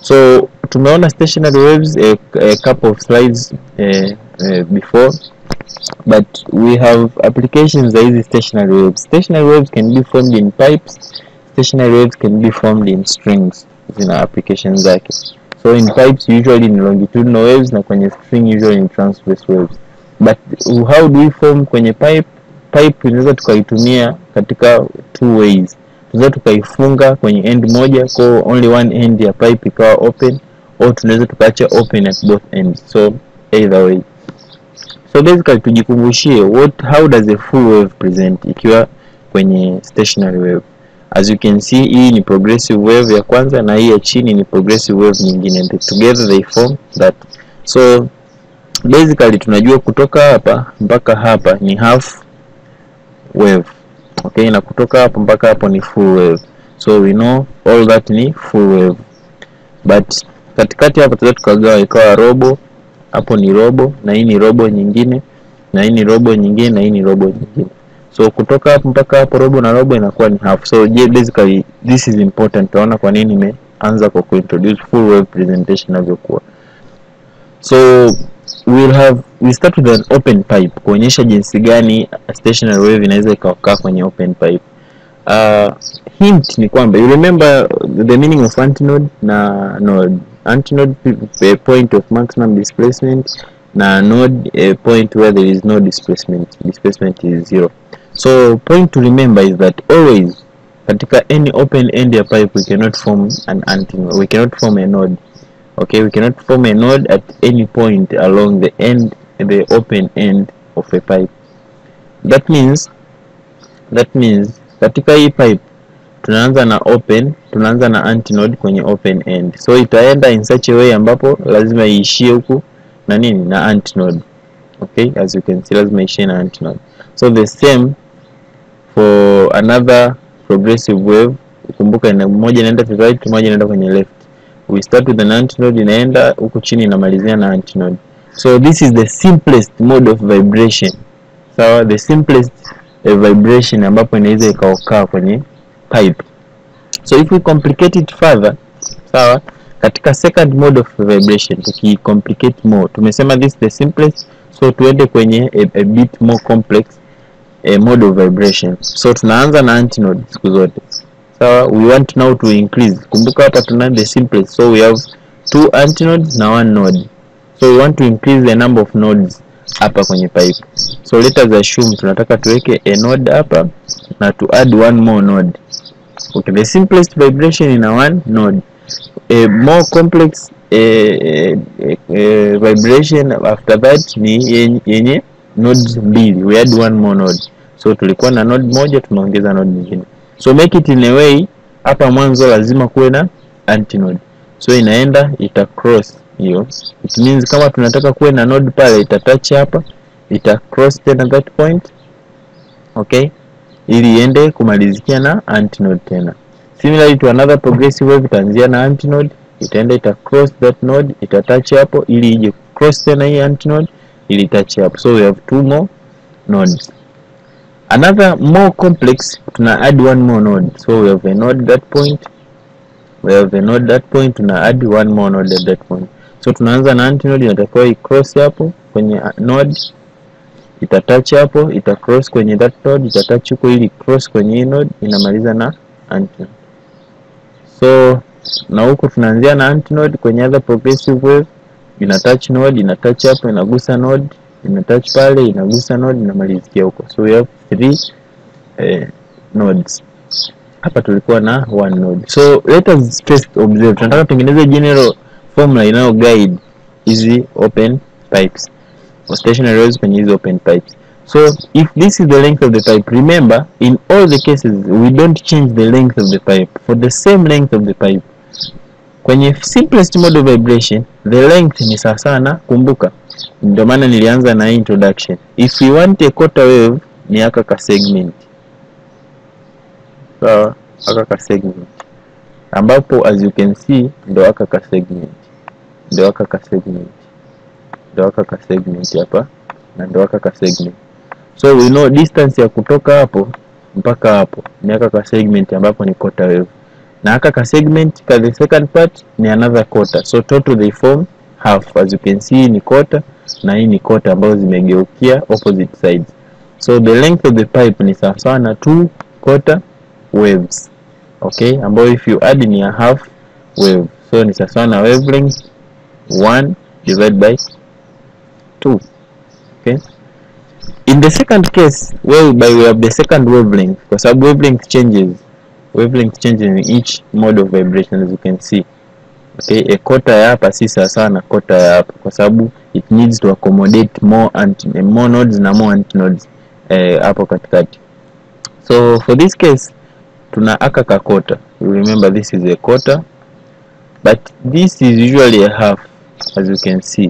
so tumeona stationary waves a, a couple of slides eh, eh, before but we have applications za hizi stationary waves stationary waves can be formed in pipes stationary waves can be formed in strings zina applications zake so in pipes usually ni longitudinal waves na kwenye string usually ni transverse waves but how do we form kwenye pipe pipe tunaweza tukaitumia katika two ways tunaweza tukaifunga kwenye end moja kwa only one end ya pipe ikawa open au tunaweza tukaacha open at both ends so either way so basically tujikumbushie what how does a full wave present ikiwa kwenye stationary wave as you can see hii ni progressive wave ya kwanza na hii ya chini ni progressive wave nyingine and together they form that so basically tunajua kutoka hapa mpaka hapa ni half wave okay na kutoka hapo mpaka hapo ni full wave so we know all that ni full wave but katikati hapo tunaweza tukagawa ikawa robo hapo ni robo na hii ni robo nyingine na hii ni robo nyingine na hii ni robo nyingine so kutoka hapo mpaka hapo robo na robo inakuwa ni half so je basically this is important tunaona kwa nini nimeanza kwa kuintroduce full wave presentation inavyokuwa so we'll have we start with an open pipe kuonyesha jinsi gani stationary wave inaweza ikakaa kwenye open pipe uh, hint ni kwamba you remember the meaning of antinode na node antinode a point of maximum displacement na node a point where there is no displacement displacement is zero so point to remember is that always katika any open end ya pipe we cannot form an antinode we cannot form a node okay we cannot form a node at any point along the end the open end of a pipe that means that means katika hii pipe tunaanza na open tunaanza na antinode kwenye open end so itaenda in such a way ambapo lazima iishie huku na nini na antinode okay as you can see lazima iishie na antinode so the same for another progressive wave kumbuka ina moja inaenda to right moja inaenda kwenye left we start with an antinode inaenda huku chini inamalizia na antinode so this is the simplest mode of vibration sawa so, the simplest uh, vibration ambapo inaweza ikaokaa kwenye pipe so if we complicate it further sawa katika second mode of vibration tukicomplicate more tumesema this is the simplest so tuende kwenye a, a bit more complex a mode of vibration so tunaanza na antinode siku zote sawa so, we want now to increase kumbuka hapa tuna the simplest so we have two antinodes na one node so we want to increase the number of nodes hapa kwenye pipe so let us assume tunataka tuweke a node hapa na to add one more node okay the simplest vibration in a one node a more complex a, a, a vibration after that ni yenye nodes mbili we add one more node so tulikuwa na node moja tumeongeza node nyingine so make it in a way hapa mwanzo lazima kuwe na antinode so inaenda ita cross hiyo it means kama tunataka kuwe na node pale ita touch hapa ita cross tena that point okay ili iende kumalizikia na antinode tena similarly to another progressive wave itaanzia na antinode itaenda ita cross that node ita touch hapo ili ije cross tena hii antinode ili touch hapo so we have two more nodes another more complex tuna add one more node so we have a node that point we have a node that point tuna add one more node at that point so tunaanza na antinode inatakiwa icross hapo kwenye node itatouch hapo ita cross kwenye that node itatouch huko ili cross kwenye hii node inamaliza na antinode so na huko tunaanzia na antinode kwenye other progressive wave ina touch node ina touch hapo inagusa node ina touch pale inagusa node inamalizikia huko so we have three eh, nodes hapa tulikuwa na one node so let us first observe tunataka tutengeneze general formula inayo guide hizi open pipes or stationary waves kwenye hizi open pipes so if this is the length of the pipe remember in all the cases we don't change the length of the pipe for the same length of the pipe kwenye simplest mode of vibration the length ni sawa sana kumbuka ndio maana nilianza na hii introduction if we want a quarter wave ni aka ka segment sawa so, aka ka segment ambapo as you can see ndo aka ka segment ndo aka ka segment ndo aka ka segment hapa na ndo aka ka segment so we know distance ya kutoka hapo mpaka hapo ni aka ka segment ambapo ni quarter wave na aka ka segment ka the second part ni another quarter so total they form half as you can see ni quarter na hii ni quarter ambazo zimegeukia opposite sides so the length of the pipe ni sawasawa na two quarter waves okay ambayo if you add ni a half wave so ni sawasawa na wavelength 1 divided by 2 okay in the second case whereby we have the second wavelength kwa sababu wavelength changes wavelength changes in each mode of vibration as you can see okay a quarter ya hapa si sawasawa na quarter ya hapa kwa sababu it needs to accommodate more anti more nodes na more antinodes eh, hapo katikati so for this case tuna aka ka quarter you remember this is a quarter but this is usually a half as you can see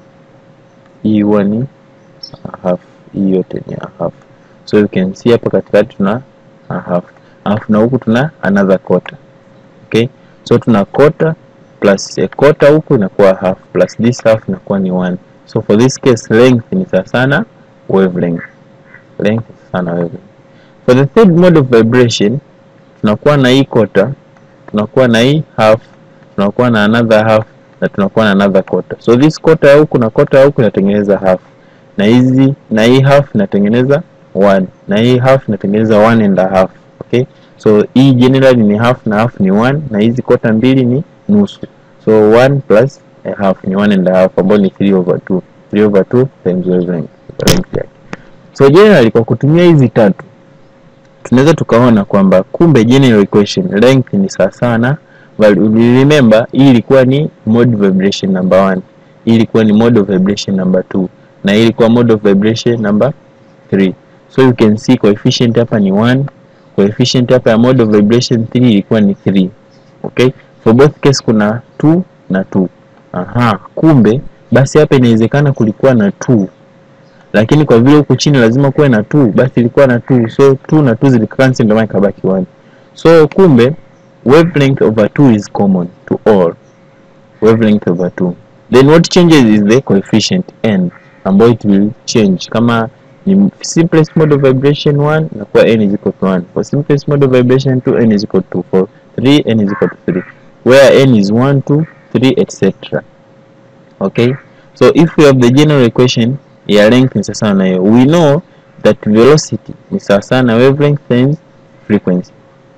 hii huwa ni a half hii yote ni a half so you can see hapa katikati tuna a half alafu na huku tuna another quarter okay so tuna quarter plus a quarter huku inakuwa half plus this half inakuwa ni one so for this case length ni sawa sana wavelength length ni sawa na wavelength for the third mode of vibration tunakuwa na hii quarter tunakuwa na hii half tunakuwa na another half na tunakuwa na another quarter so this quarter ya huku na quarter ya huku inatengeneza half na hizi na hii half inatengeneza one na hii half inatengeneza one and a half okay so hii generally ni half na half ni one na hizi quarter mbili ni nusu so one plus a half ni one and a half ambayo ni 3 over 2 3 over 2 times wavelength length yake so generally kwa kutumia hizi tatu tunaweza tukaona kwamba kumbe general equation length ni sawasawa na value. Remember hii ilikuwa ni mode vibration number 1, hii ilikuwa ni mode of vibration number 2 na hii ilikuwa mode of vibration number 3. So you can see coefficient hapa ni 1, coefficient hapa ya mode of vibration 3 ilikuwa ni 3. Okay? For both case kuna 2 na 2. Aha, kumbe basi hapa inawezekana kulikuwa na 2 lakini kwa vile huku chini lazima kuwe na 2 basi ilikuwa na 2 so 2 na 2 zilikancel ndio maana ikabaki 1 so kumbe wavelength over 2 is common to all wavelength over 2 then what changes is the coefficient n ambayo it will change kama ni simplest mode of vibration 1 inakuwa n is equal to 1 for simplest mode of vibration 2 n is equal to 4 3 n is equal to 3 where n is 1 2 3 etc okay so if we have the general equation ya length ni sawasawa na hiyo we know that velocity ni sawasawa na wavelength times frequency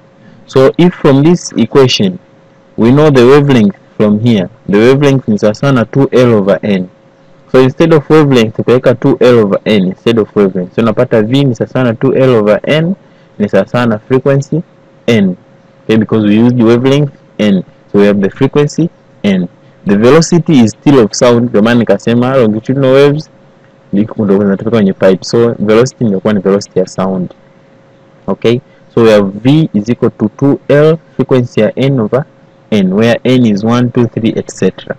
so if from this equation we know the wavelength from here the wavelength ni sawasawa na 2l over n so instead of wavelength ukaweka 2l over n instead of wavelength so unapata v ni sawasawa na 2l over n ni sawasawa na frequency n okay because we used wavelength n so we have the frequency n the velocity is still of sound ndio maana nikasema longitudinal waves ndio zinatoka kwenye pipe so velocity inakuwa ni velocity ya sound okay so we have v is equal to 2l frequency ya n over n where n is 1 2 3 etc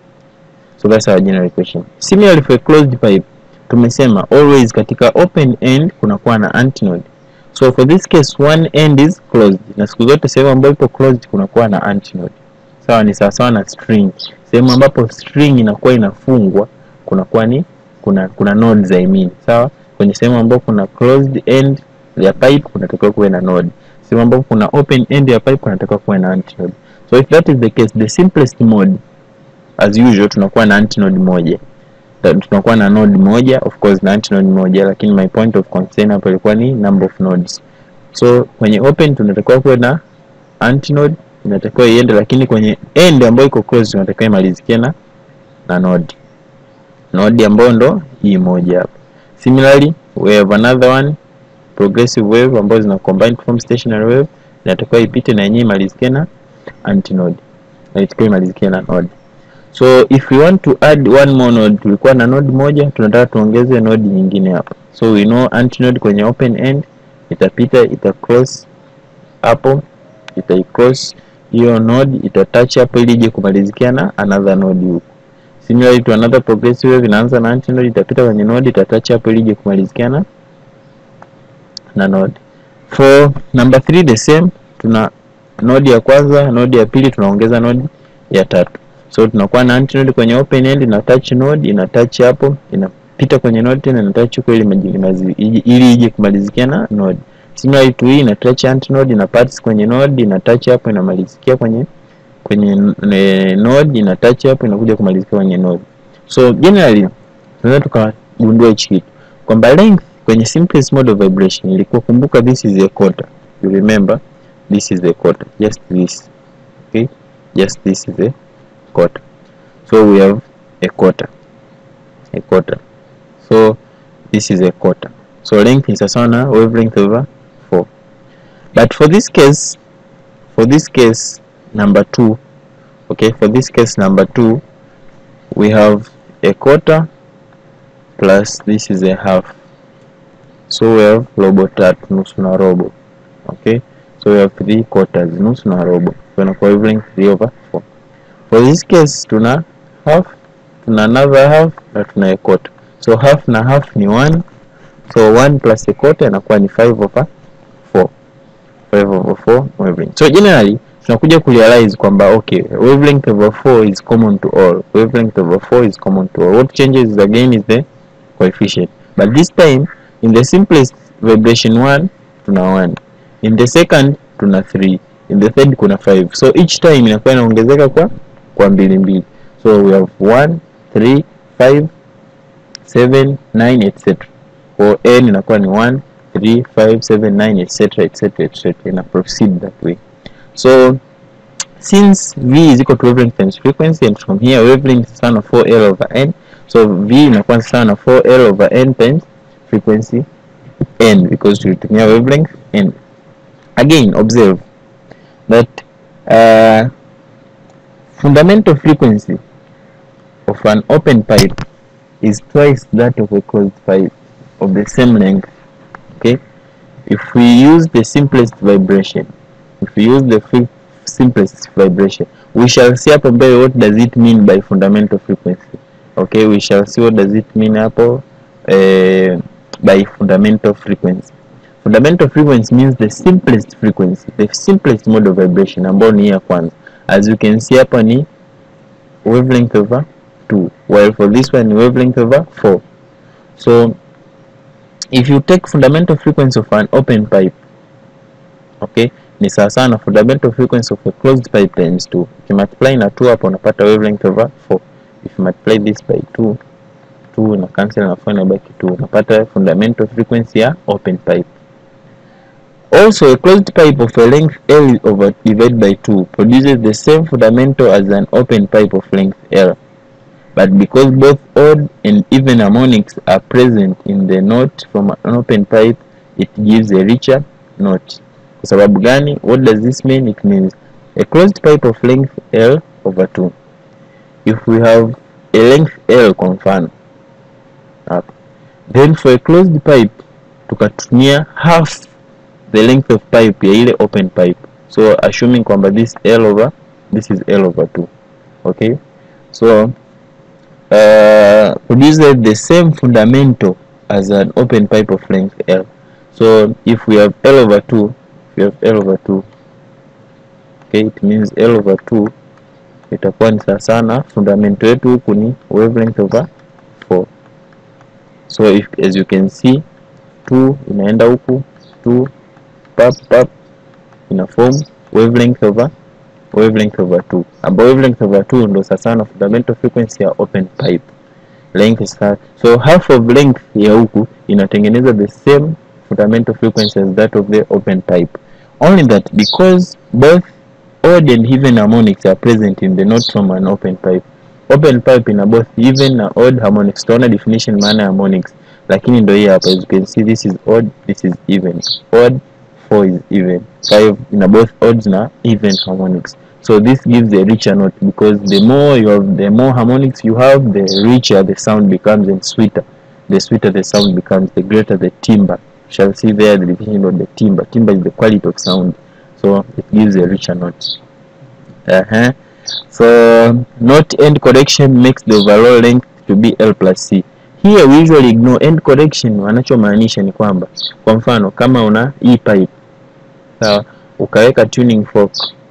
so that's our general equation similarly for a closed pipe tumesema always katika open end kunakuwa na antinode so for this case one end is closed na siku zote sehemu ambayo ipo closed kunakuwa na antinode sawa ni sawasawa na string sehemu ambapo string inakuwa inafungwa kunakuwa ni kuna kuna nodes I mean sawa kwenye sehemu ambapo kuna closed end ya pipe kunatakiwa kuwe na node sehemu ambapo kuna open end ya pipe kunatakiwa kuwe na antinode so if that is the case the simplest mode as usual tunakuwa na antinode moja tunakuwa na node moja of course na antinode moja lakini my point of concern hapo ilikuwa ni number of nodes so kwenye open tunatakiwa kuwe na antinode inatakiwa iende lakini kwenye end ambayo iko closed tunatakiwa imalizikie na na node node ambayo ndo hii moja hapa similarly we have another one progressive wave ambazo zina combine to form stationary wave inatakiwa ipite na yenyewe imalizikie na antinode na itakiwa imalizikie na node so if we want to add one more node tulikuwa na node moja tunataka tuongeze node nyingine hapa so we know antinode kwenye open end itapita ita cross hapo ita cross hiyo node ita touch hapo ili ije kumalizikia na another node huko similarly to another progressive wave inaanza na antinode itapita kwenye node ita touch hapo ili ije kumalizikia na na node for number 3 the same tuna node ya kwanza node ya pili tunaongeza node ya tatu so tunakuwa na antinode kwenye open end ina touch node ina touch hapo inapita kwenye node tena ina touch huko ili ili ije kumalizikia na node similar to hii ina touch antnode ina parts kwenye node ina touch hapo inamalizikia kwenye kwenye e, node ina touch hapo inakuja kumalizikia kwenye node so generally tunaweza tukagundua hichi kitu kwamba length kwenye simplest mode of vibration ilikuwa kumbuka this is a quarter you remember this is a quarter just this okay just this is a quarter so we have a quarter a quarter so this is a quarter so length is sawa na wavelength over 4 but for this case for this case number 2 okay for this case number 2 we have a quarter plus this is a half so we have robo tatu nusu na robo okay so we have three quarters nusu na robo so inakuwa wavelength 3 over 4 for this case tuna half tuna another half na tuna a quarter so half na half ni 1 so 1 plus a quarter inakuwa ni 5 over 4 5 over 4 wavelength so generally tunakuja kurealize kwamba okay wavelength over 4 is common to all wavelength over 4 is common to all what changes again is the coefficient but this time in the simplest vibration 1 tuna 1 in the second tuna 3 in the third kuna 5 so each time inakuwa inaongezeka kwa kwa mbili mbili so we have 1 3 5 7 9 etc for n inakuwa ni 1 3 5 7 9 etc etc etc ina proceed that way so since v is equal to wavelength times frequency and from here wavelength is sawa na 4l over n so v inakuwa sawa na 4l over n times frequency n because tulitumia wavelength n again observe that uh, fundamental frequency of an open pipe is twice that of a closed pipe of the same length okay if we use the simplest vibration if we use the fi- simplest vibration we shall see hapo mbele what does it mean by fundamental frequency okay we shall see what does it mean hapo eh, by fundamental frequency fundamental frequency means the simplest frequency the simplest mode of vibration ambayo ni hii ya kwanza as you can see hapa ni wavelength over 2 while for this one ni wavelength over 4 so if you take fundamental frequency of an open pipe okay ni sawa sawa na fundamental frequency of a closed pipe times 2 ukimultiply na 2 hapo unapata wavelength over 4 if you multiply this by 2 2 na cancel na 4 inabaki 2 unapata fundamental frequency ya open pipe also a closed pipe of a length L over divided by 2 produces the same fundamental as an open pipe of length L but because both odd and even harmonics are present in the note from an open pipe it gives a richer note kwa sababu gani what does this mean it means a closed pipe of length L over 2 if we have a length L kwa mfano hapa then for a closed pipe tukatumia half the length of pipe ya ile open pipe so assuming kwamba this L over this is L over 2 okay so uh, produces the same fundamental as an open pipe of length L so if we have L over 2 if we have L over 2 okay it means L over 2 itakuwa ni sawa sana fundamental yetu huku ni wavelength over 4 so if, as you can see 2 inaenda huku 2 pap pap ina form wavelength over wavelength over 2 ambao wavelength over 2 ndo sasa na fundamental frequency ya open pipe length is half. so half of length ya huku inatengeneza the same fundamental frequency as that of the open pipe only that because both odd and even harmonics are present in the note from an open pipe open pipe ina both even na odd harmonics tunaona definition maana ya harmonics lakini ndo hii hapa as you can see this is odd this is even odd 4 is even 5 ina both odds na even harmonics so this gives a richer note because the more you have the more harmonics you have the richer the sound becomes and sweeter the sweeter the sound becomes the greater the timbre you shall see there the definition of the timbre timbre is the quality of sound so it gives a richer note uh-huh. so note end correction makes the overall length to be L plus C here we usually ignore end correction wanachomaanisha ni kwamba kwa mfano kama una hii pipe sawa ukaweka tuning fork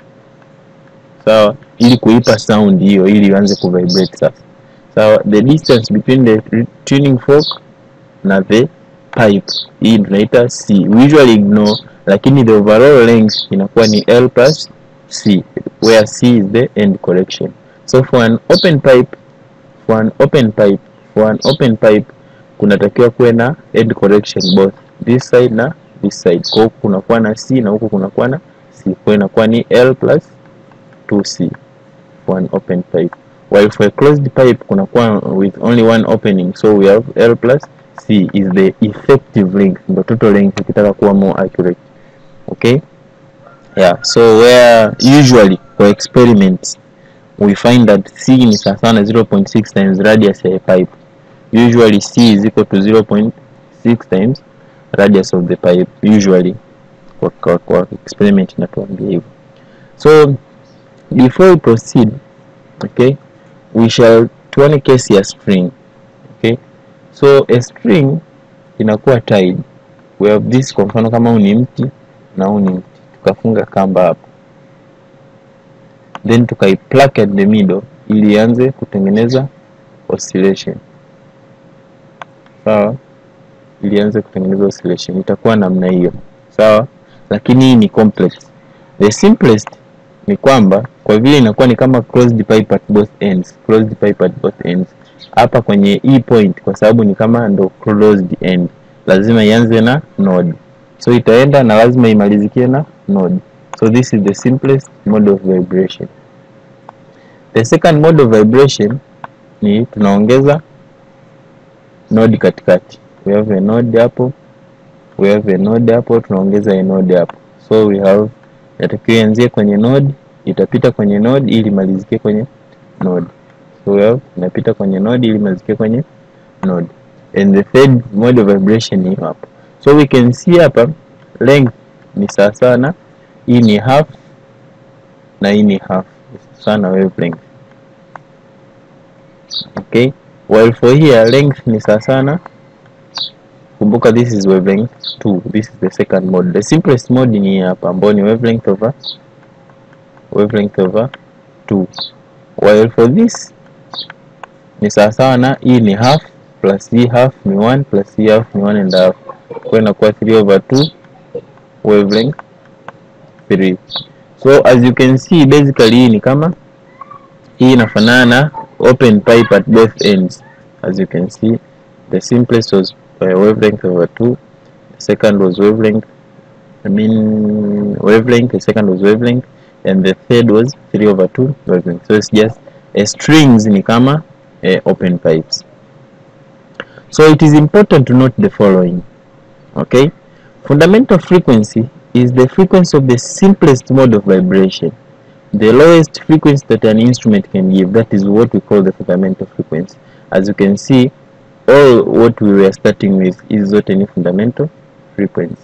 sawa ili kuipa sound hiyo ili ianze kuvibrate sasa sawa the distance between the tuning fork na the pipe hii tunaita c we usually ignore lakini the overall length inakuwa ni l plus c where c is the end correction so for an open pipe for an open pipe for an open pipe kunatakiwa kuwe na end correction both this side na this side kwa huku kunakuwa na c na huku kunakuwa na c kwa inakuwa ni l plus 2c for an open pipe while for a closed pipe kunakuwa with only one opening so we have l plus c is the effective length the total length ukitaka kuwa more accurate okay yeah so where usually for experiments we find that c ni sawa sawa na 0.6 times radius ya a pipe usually c is equal to 0.6 times radius of the pipe usually kwa, kwa, kwa experiment inatuambia hivyo so before we proceed okay we shall tuone case ya string okay so a string inakuwa tied we have this kwa mfano kama huu ni mti na huu ni mti tukafunga kamba hapo then tukaiplug at the middle ili ianze kutengeneza oscillation sawa ili ianze kutengeneza oscillation itakuwa namna hiyo sawa lakini hii ni complex the simplest ni kwamba kwa vile inakuwa ni kama closed pipe at both ends closed pipe at both ends hapa kwenye hii point kwa sababu ni kama ndo closed end lazima ianze na node so itaenda na lazima imalizikie na node so this is the simplest mode of vibration the second mode of vibration ni tunaongeza node katikati we have a node hapo we have a node hapo tunaongeza a node hapo so we have inatakiwa ianzie kwenye node itapita kwenye node ili malizikie kwenye node so we have inapita kwenye node ili malizikie kwenye node and the third mode of vibration ni hapo so we can see hapa length ni sawa sana hii ni half na hii ni half sana wavelength okay while for here length ni sawa sana kumbuka this is wavelength 2 this is the second mode the simplest mode ni hapa ambao ni wavelength over wavelength over 2 while for this ni sawasawa na hii ni half plus hii half ni 1 plus hii half ni 1 and a half kwa inakuwa 3 over 2 wavelength 3 so as you can see basically hii ni kama hii inafanana na open pipe at both ends as you can see the simplest was uh, wavelength over 2 the second was wavelength I mean wavelength the second was wavelength and the third was 3 over 2 wavelength so it's just uh, strings ni kama uh, open pipes so it is important to note the following okay fundamental frequency is the frequency of the simplest mode of vibration the lowest frequency that an instrument can give that is what we call the fundamental frequency as you can see all what we were starting with is not any fundamental frequency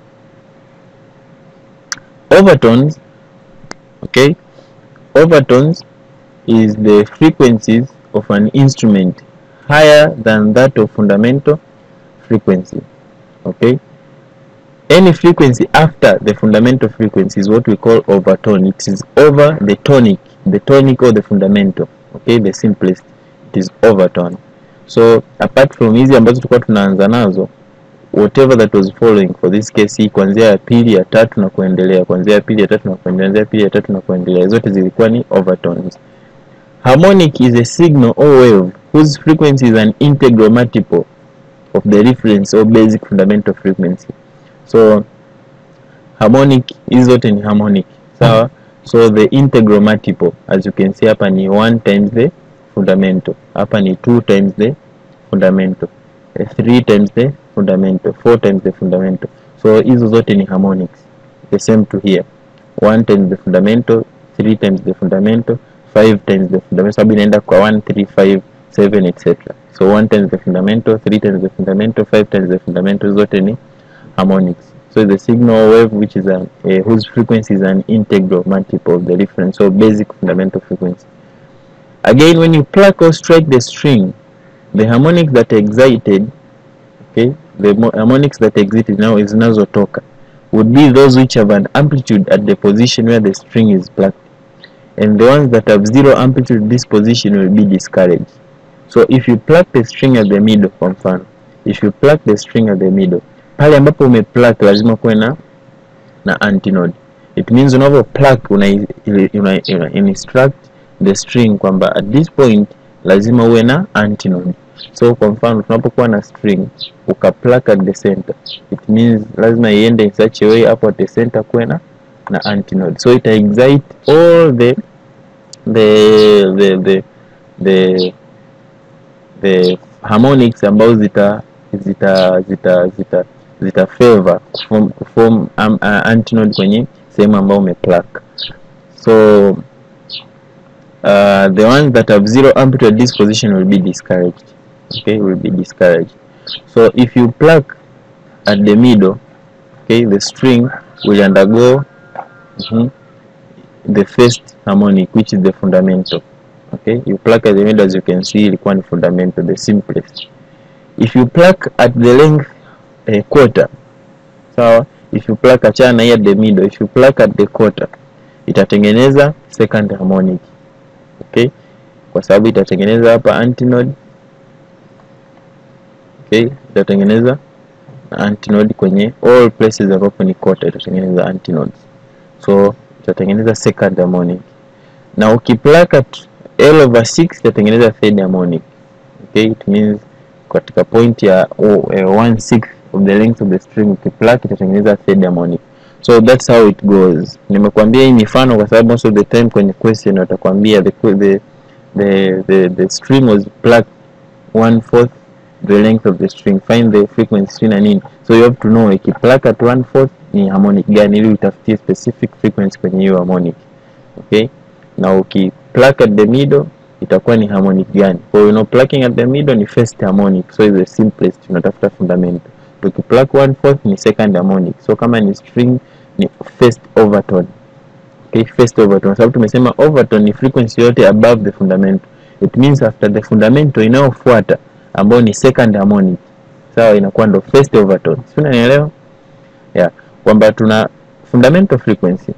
overtones okay overtones is the frequencies of an instrument higher than that of fundamental frequency okay any frequency after the fundamental frequency is what we call overtone it is over the tonic the tonic or the fundamental okay the simplest it is overtone so apart from hizi ambazo tulikuwa tunaanza nazo whatever that was following for this case hii kuanzia ya pili ya tatu na kuendelea kuanzia ya pili ya tatu na kuendelea kuanzia ya pili ya tatu na kuendelea zote zilikuwa ni overtones harmonic is a signal or wave whose frequency is an integral multiple of the reference or basic fundamental frequency so harmonic hizi zote ni harmonic sawa so the integral multiple as you can see hapa ni 1 times the fundamental hapa ni 2 times the fundamental 3 times the fundamental 4 times the fundamental so hizo zote ni harmonics the same to here 1 times the fundamental 3 times the fundamental 5 times the fundamental sababu inaenda kwa 1 3 5 7 etc so 1 times the fundamental 3 times the fundamental 5 times the fundamental zote ni harmonics so the signal wave which is a, uh, whose frequency is an integral multiple of the difference so basic fundamental frequency again when you pluck or strike the string the harmonics that excited okay the mo- harmonics that excited now is zinazotoka would be those which have an amplitude at the position where the string is plucked and the ones that have zero amplitude this position will be discouraged so if you pluck the string at the middle kwa mfano if you pluck the string at the middle pale ambapo ume pluck lazima kuwe na na antinode it means unavyo pluck una, una, una instruct the string kwamba at this point lazima uwe na antinode so kwa mfano tunapokuwa na string uka pluck at the center it means lazima iende in such a way hapo at the center kuwe na na antinode so ita excite all the the the the the, the harmonics ambazo zita zita zita zita zita favor kuform, kuform um, uh, antinode kwenye sehemu ambayo umepluck so uh, the ones that have zero amplitude at this position will be discouraged okay will be discouraged so if you pluck at the middle okay the string will undergo mhm, the first harmonic which is the fundamental okay you pluck at the middle as you can see ilikuwa ni fundamental the simplest if you pluck at the length a quarter sawa if you pluck achana hii at the middle if you pluck at the quarter itatengeneza second harmonic okay kwa sababu itatengeneza hapa antinode okay itatengeneza antinode kwenye all places ambapo ni quarter itatengeneza antinodes so itatengeneza second harmonic na ukiplug at L over 6 itatengeneza third harmonic okay it means katika point ya oh, uh, one sixth of the length of the string ukiplug itatengeneza third harmonic so that's how it goes nimekuambia hii mifano kwa sababu most of the time kwenye question watakwambia the, the, the, the, the string was plucked one fourth the length of the string find the frequency na nini so you have to know ikiplug at one fourth ni harmonic gani ili utafutie specific frequency kwenye hiyo harmonic okay na ukiplug at the middle itakuwa ni harmonic gani kwa hiyo you know, plucking at the middle ni first harmonic so is the simplest unatafuta fundamental ukiplug one fourth ni second harmonic so kama ni string ni first overtone okay first overtone sababu tumesema overtone ni frequency yote above the fundamental it means after the fundamental inayofuata ambayo ni second harmonic sawa inakuwa ndo first overtone si unanielewa yeah kwamba tuna fundamental frequency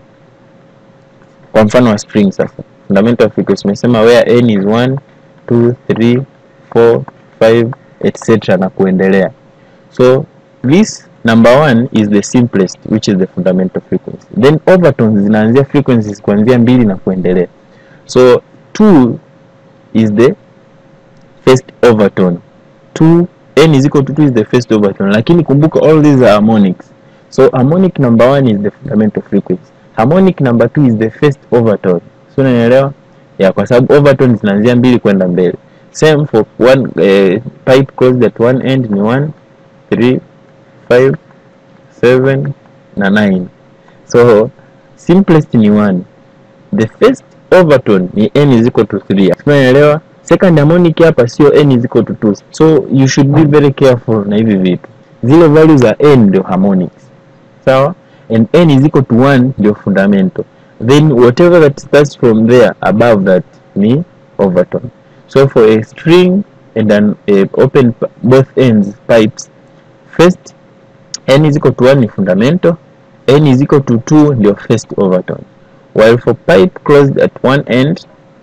kwa mfano wa string sasa fundamental frequency tumesema where n is 1 2 3 4 5 etc na kuendelea so this number one is the simplest which is the fundamental frequency then overtones zinaanzia frequencies kuanzia mbili na kuendelea so 2 is the first overtone 2 n is equal to 2 is the first overtone lakini kumbuka all these are harmonics so harmonic number one is the fundamental frequency harmonic number two is the first overtone so unanielewa yeah kwa sababu overtone zinaanzia mbili kwenda mbele same for one eh, pipe closed at one end ni 1 3 5 7 na 9 so simplest ni 1 the first overtone ni n is equal to 3 unaelewa second harmonic hapa sio n is equal to 2 so you should be very careful na hivi vitu zile values za n ndio harmonics sawa and n is equal to 1 ndio fundamental then whatever that starts from there above that ni overtone so for a string and an a open p- both ends pipes first n is equal to 1 ni fundamental n is equal to 2 ndio first overtone while for pipe closed at one end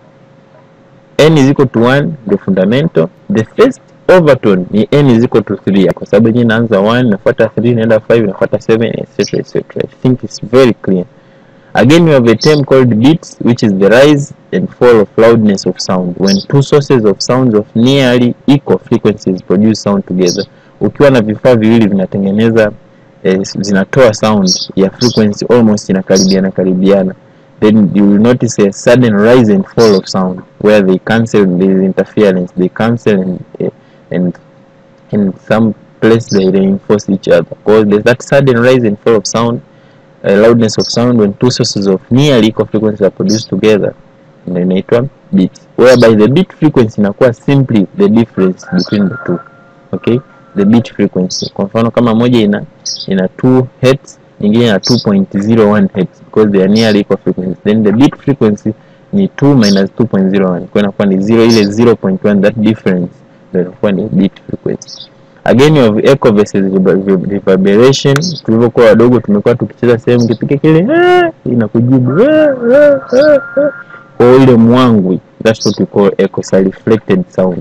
n is equal to 1 ndio fundamental the first overtone ni n is equal to 3 kwa sababu yenyewe inaanza 1 inafuata 3 inaenda 5 inafuata 7 etc etc i think it's very clear again we have a term called beats which is the rise and fall of loudness of sound when two sources of sounds of nearly equal frequencies produce sound together ukiwa na vifaa viwili vinatengeneza eh, zinatoa sound ya frequency almost inakaribiana karibiana then you will notice a sudden rise and fall of sound where they cancel there is interference they cancel and eh, and in some place they reinforce each other because there's that sudden rise and fall of sound uh, loudness of sound when two sources of nearly equal frequencies are produced together ndio inaitwa beats whereby the beat frequency inakuwa simply the difference between the two okay the beat frequency kwa mfano kama moja ina ina 2 hertz nyingine ina 2.01 hertz because they are nearly equal frequencies then the beat frequency ni 2 minus 2.01 kwa inakuwa ni 0 ile 0.1 that difference ndio inakuwa ni beat frequency again you have echo versus rever- reverberation tulivyokuwa wadogo tumekuwa tukicheza sehemu kipiga kile "Ah", inakujibu "Ah, ah, ah, ah." kwa hiyo ile mwangwi that's what we call echo so reflected sound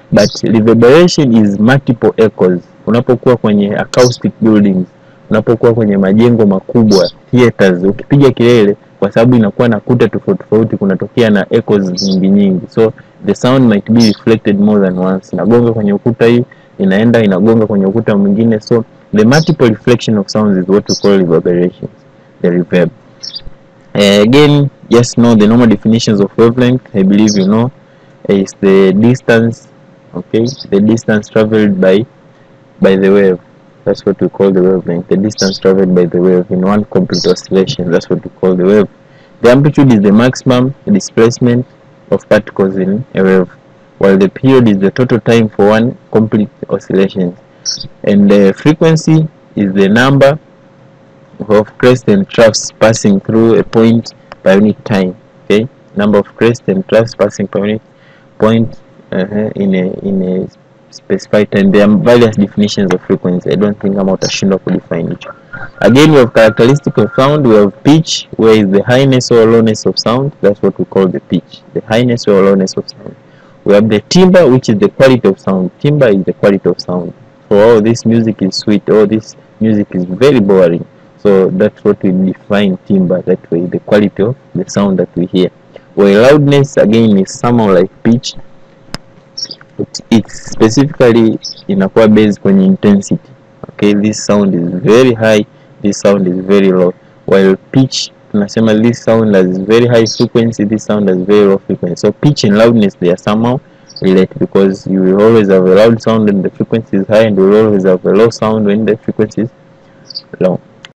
but reverberation is multiple echoes unapokuwa kwenye acoustic buildings unapokuwa kwenye majengo makubwa theaters ukipiga kelele kwa sababu inakuwa na kuta tofauti tofauti kunatokea na echoes nyingi nyingi so the sound might be reflected more than once inagonga kwenye ukuta hii inaenda inagonga kwenye ukuta mwingine so the multiple reflection of sounds is what we call reverberation the reverb uh, again just know the normal definitions of wavelength i believe you know is the distance okay the distance traveled by by the wave that's what we call the wavelength the distance traveled by the wave in one complete oscillation that's what we call the wave the amplitude is the maximum displacement of particles in a wave while the period is the total time for one complete oscillation and the frequency is the number of crests and troughs passing through a point per unit time okay number of crests and troughs passing per unit point uh, in a in a specified time there are various definitions of frequency i don't think kama utashindwa kudefine hicho again we have characteristic of sound we have pitch where is the highness or lowness of sound that's what we call the pitch the highness or lowness of sound we have the timbre which is the quality of sound timbre is the quality of sound so oh this music is sweet oh this music is very boring so that's what we define timbre that way the quality of the sound that we hear where loudness again is somehow like pitch it, it's specifically inakuwa based kwenye intensity okay this sound is very high this sound is very low while pitch tunasema this sound has very high frequency this sound has very low frequency so pitch and loudness they are somehow related because you will always have a loud sound when the frequency is high and you will always have a low sound when the frequency is low